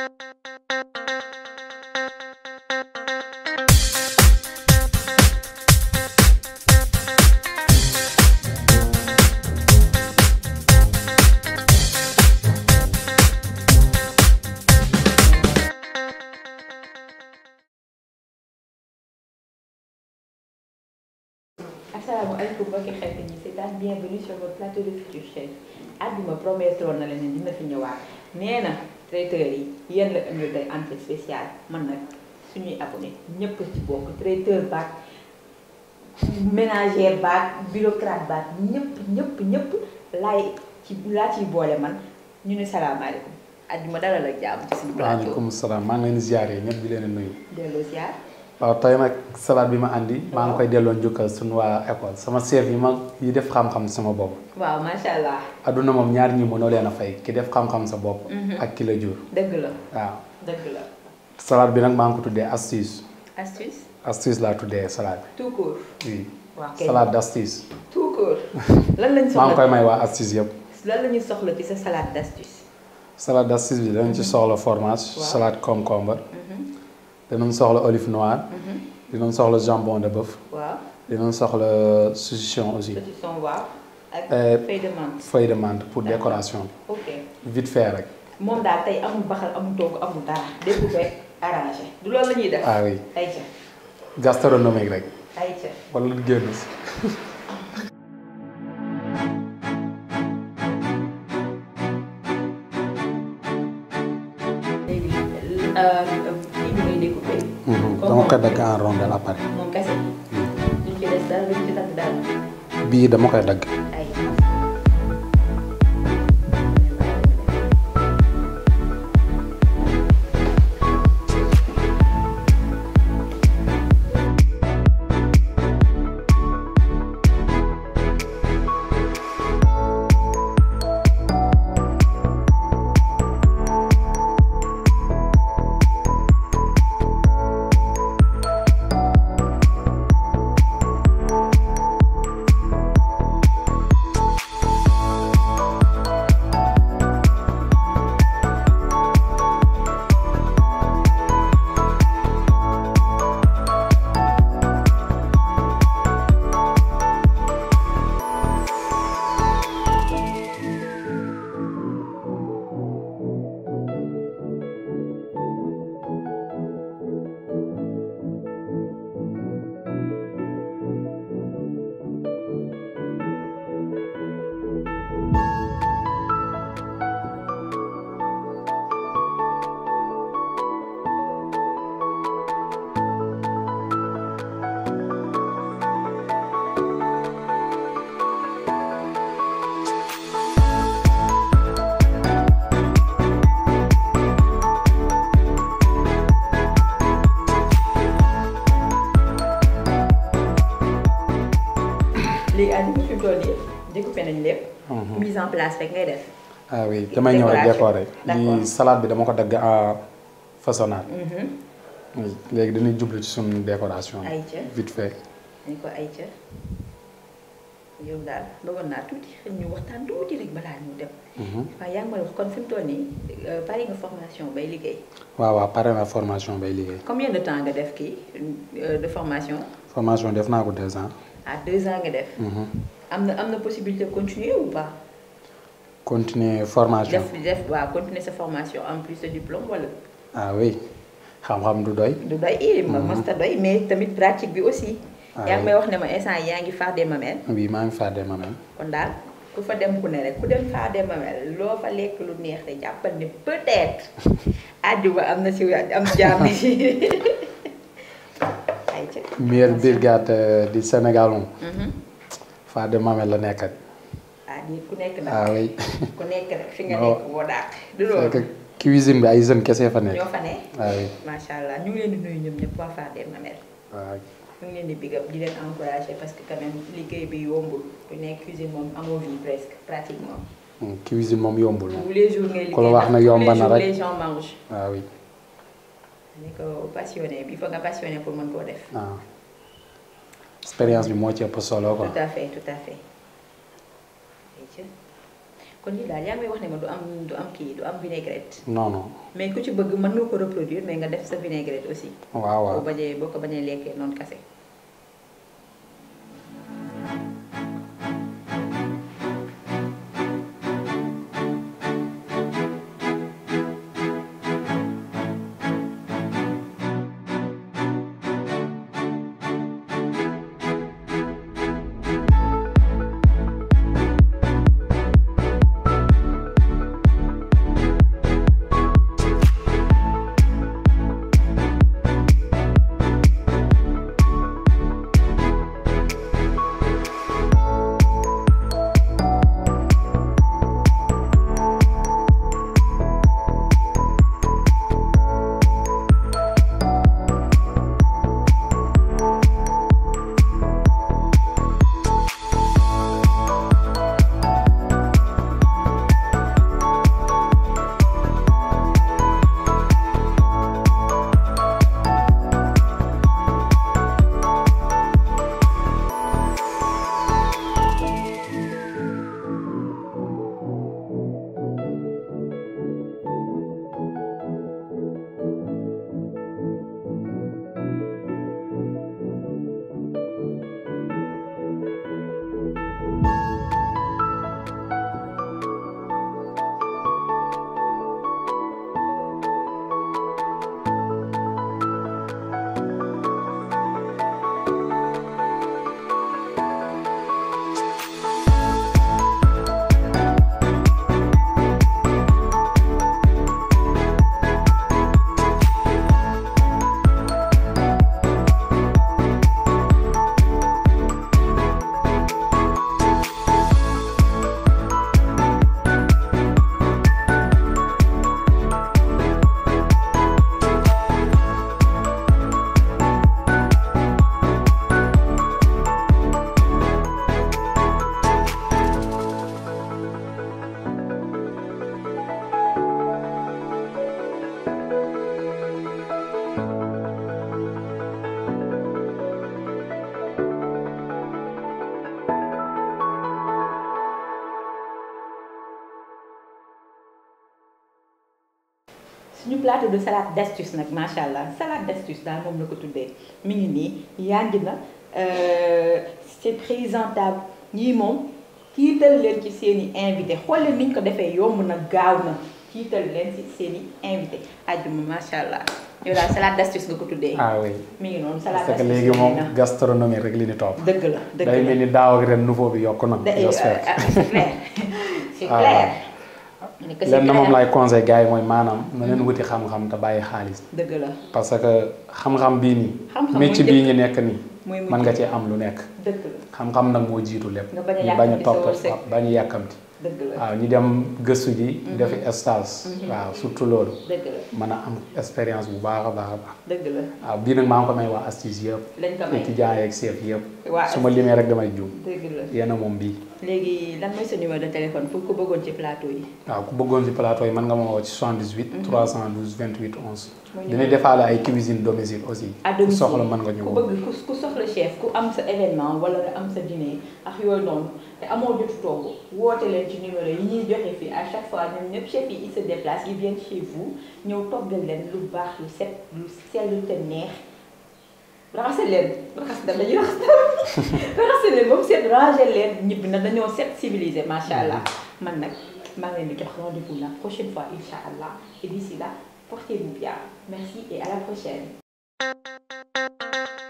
asalaamaaleykum mbokki xarit ñi c'est daal bienvenue sur votre plateau de Futur Chef àdduma promettroon na leen ne dina fi ñëwaat nee na traiteurs yi yéen la indil tey entrée spéciale man nag suñuy abonné ñëpp ci bokk traiteur baak ménagère baak bureaucrate baak ñëpp ñëpp ñëpp laay ci laa ciy boole man ñu ne salaamaaleykum àdduma dalal ak jàmm ci suñu plateau waaleykum salaam maa ngi leen di ziare ñëpp di leen nuyu. delloo ziar waaw tey nag salade bi ma andi maa ngi koy delloo njukkal suñu waa école sama chef yi ma yi def xam-xam sama bopp. waaw macha allah adduna moom ñaar ñi mënoo leen a fay ki def xam-xam sa bopp. ak ki la jur. dëgg la waaw dëgg la salade bi nag maa ngi ko tuddee astuce astuce astuce laa tuddee salade tout court bi oui. waaw kay salade d'astuce. tout court lan lañ maa ngi soxla koy may waa astuce yëpp. lan la ñuy soxla ci sa salade d'astuce salade d'astuce bi danañ ci soxla fromage. Waaw. salade concombre. danañ soxla olive noire. dinañ soxla jambon de bœuf. waaw dinañ soxla saucisson aussi. saucisson waaw ak Euh, feuille de menthe feuille de menthe pour D'accord. décoration bi. ok vite fait rek. moom daal tey amul baxal amul togg amul dara découpé arrangé du loolu la ñuy def ah oui ayca gastronomique rek ayca wala lu génn si. léegi kii bi ngay découpé dama koy dagg en rondelle après. moom kese duñ ci des dara duñ ci tàgg dara bii dama koy dagg. ay léegi ànd bu fi toll nii découpé nañ lépp mise en place rek ngay def ah oui damay ñëw rek décorer. D'accord. lii salade bi dama ko dagg en façonnade. oui léegi dañuy jublu ci suñu décoration bi. Ayca. vite fait. dañ ko ayca yow daal bëggoon naa tuuti xëy ñu waxtaan tuuti rek balaa ñu dem waaw yaa ngi may wax kon fi mu toll nii pare nga formation bay liggéey waaw waaw pare na formation bay liggéey. combien de temps nga def kii euh, de formation formation def naa ko deux ans. à deux ans nga def am na am na possibilité de continuer ou pas continuer formation. def def waaw continuer sa formation en plus de diplôme wala ah oui xam-xam du doy. du doy i ma masta doy mais tamit pratique bi aussi Ah yaa ngi oui. may wax ne ma instant yi yaa ngi Fardé Mamelles oui maa ngi fàtte ma même. kon daal ku fa dem ku ne rek ku dem Fardé Mamelles loo fa lekk lu neex te jàppal ne peut-être àjjuma am na si am jàmm si ay ca meilleure brigade euh, du Sénégal moom. Fade Mamel la nekkat. ah di ku nekk nag ah oui. ku nekk rek fi nga Non. nekk boo dàq du c'est loolu que cuisine bi ay jeunes kese fa nekk. ñoo fa ne ah oui. macha allah ñu ngi leen di nuyu ñoom ñëpp waa Fardé Mamelles waaw ñu ngi leen di big up di leen encourager parce que quand même liggéey bi yombul ku nekk cuisine moom amoo vie presque pratiquement Hmm, cuisine moom yombul moom. tous les jours ngay Ku la liggéey wax ndax na tous yomba les na jours rek. les gens mangent ah oui. ni ko passionné bi il faut nga passionné pour mën koo def ah expérience bi moo ci ëpp solo quoi. tout à fait tout à fait ayca kon lii daal yaa ngi may wax ne ma du am du am kii du am vinaigrette non non mais ku ci bëgg mën nga ko reproduire mais nga def sa vinaigrette aussi waaw waaw boo bañee boo ko bañee lekkee noonu kase suñu plateau de salade d'astuce nag macha allah salade d'astuce daal moom la ko tuddee mi ngi nii yànj na c'est présentable ñii moom kiital leen ci seen i invité xool leen ni ñu ko defee yomb na gaaw na kiital leen ci seen i invité àjjuma macha allah yow daal salade d'astuce nga ko tuddee. ah oui mi ngi noonu salade parce que d'astuce léegi moom na gastronomie rek li ni topp dëgg la dëgg day la mel ni daaw ak ren nouveau bi yokk na da- j'espère ah, c'est clair c'est Ah. clair. mu ne que c'est lenn moom clair. lay conseil gars yi mooy maanaam na leen wuti xam-xam te bàyyi xaalis dëgg la parce que xam-xam bii nii Xam-xam métier mooy bii ñu nekk nii mooy mujj mën nga cee am lu nekk dëgg la xam-xam nag moo jiitu lépp Nga bañ a ñu bañ a yàkkamti sa topp wërsëg. bañ a yàkkamti dëgg la waaw ñu dem gëstu ji defi stage waaw surtout loolu dëgg la mën a am expérience bu baax a baax a baax dëgg la waaw bii nag maa ngi ko may waa astuce yëpp lañ ko may étudiants yeeg chef yëpp waa su ma limee rek damay juum dëgg la yéen a moom bii léegi lan mooy sa numéro de téléphone fu ko bëggoon ci plateau yi. waaw ku bëggoon ci plateau yi mën nga ma woo ci 78 312 28 11 mooy dinañ defaale ay cuisine domicile aussi à ku domicile soxla mën nga ñu ku woo bëgg ku ku soxla chef ku am sa événement wala nga am sa dîner ak yooyu noonu te amoo jotu togg woote leen ci numéro yi ñuy joxe fii à chaque fois ñoom ñëpp chef yi ils se déplacent ils viennent chez vous ñëw toggal leen lu baax lu set lu sell te neex raxase leen raxas da dañuy raxas raxase leen ba mu set ranger leen ñibbi na dañoo set civilisé macha allah man nag maa ngi leen di jox rendez-vous la prochaine fois incha allah et d'ici là portez-vous bien merci et à la prochaine.